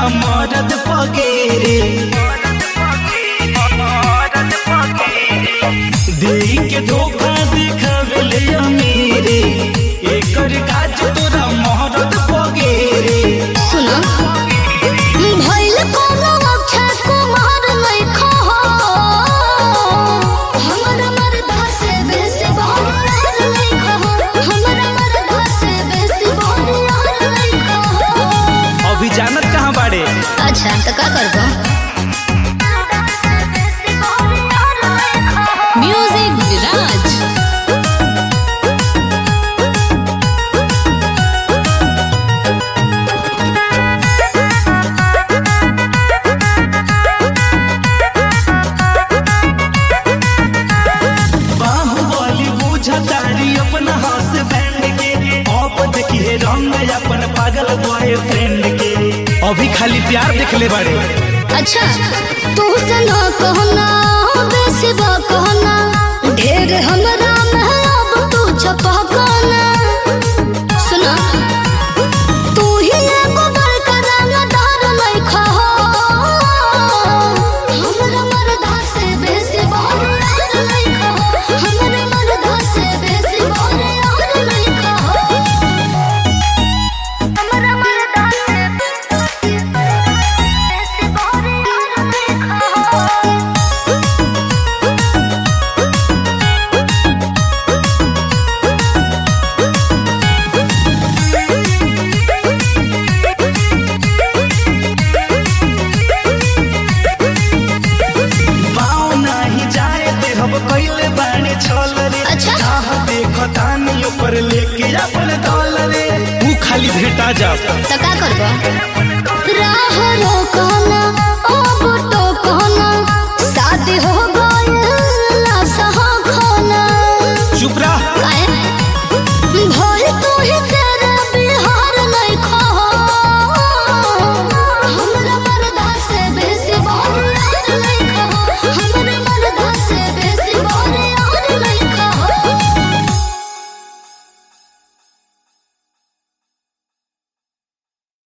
तोरा मरद पगेरे देई के धोखा देखावेले अमीरे एकर काज तोरा मरद पगेरे सुनो भइल कोनो अक्षय कुमार लइखो हो हमरा मरदा से बेसी बहरार लइखो हो हमरा मरदा से बेसी बहरार लइखो हो अभी जानत कहाँ बाड़े अच्छा तो का करबो म्यूजिक विराज बाहुबली बुझतारी अपना हाथ बैंड के अब देखिए रंग अपन पागल बॉयफ्रेंड के अभी खाली प्यार देखले बाड़े अच्छा तू सना कहना बेसी बा कहना ढेर हमरा में अब तू छपा कहना सुना तू ही एगो बड़का रंगदार लइखा हो हमरा मरदा से बेसी बहरार लइखा हो हमरा मरदा से बेसी बहरार लइखा हो हमरा मरदा से बेसी बहरार लइखा हो पाँव नाही जाए ते हम कइले बाड़े छल रे अच्छा। चाह देखतानी ऊपर लेके अपन दौल रे तू खाली भेटा जा